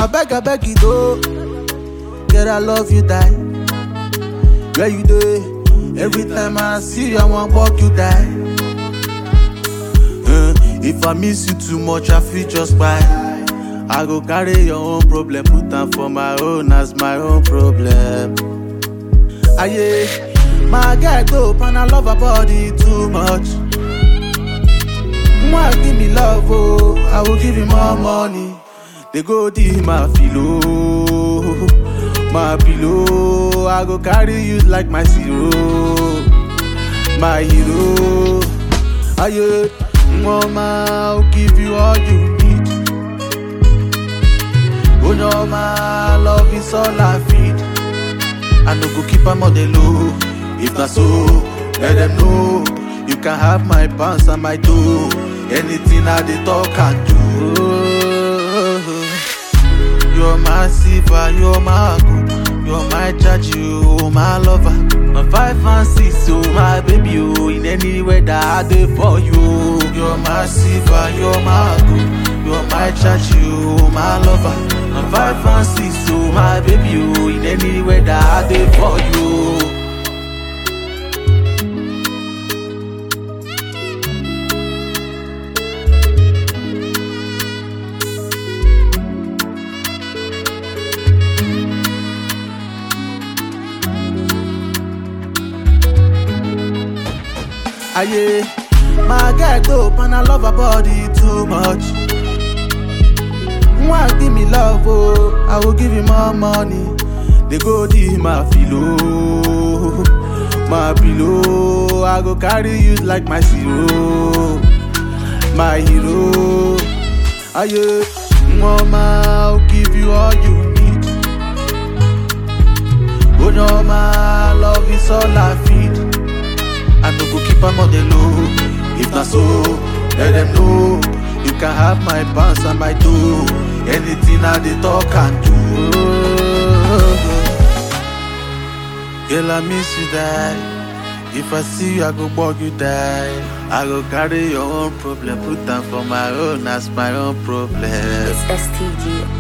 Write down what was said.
beg, I beg you, though. Girl, I love you, die. Where you do? Every time I see you, I want walk you die. Uh, if I miss you too much, I feel just buy. I go carry your own problem, put am for my own as my own problem. Aye, my guy dope and I love her body too much. Mwah, give me love, oh, I will give you more money. They go deep my filo, my pillow. I go carry you like my zero, my hero. Aye, mama, I'll give you all you need. Oh no, my love is all I feed. I no go keep am on the low. If not so, let them know. You can have my pants and my toe. Anything I dey talk and do. You're my silver, you're my gold. You're my judge, you my lover. My five and six, oh my baby, oh. In any weather, I dey for you. You're my silver, you're my gold. You're my judge, you my lover. My five and six, oh my baby, oh. In any weather, I dey for you. Aye, my girl dope and I love her body too much. Mwah, give me love, oh, I will give you more money. They go deep my filo, my pillow. I go carry you like my zero, my hero. Aye, mama, I'll give you all you need. Oh no, my love is all I feed. I no go keep am on the low. If not so, let them know. You can have my pants and my toe. Anything I dey talk and do. Girl, I miss you die. If I see you, I go bug you die. I go carry your own problem, put them for my own as my own problem. It's STG.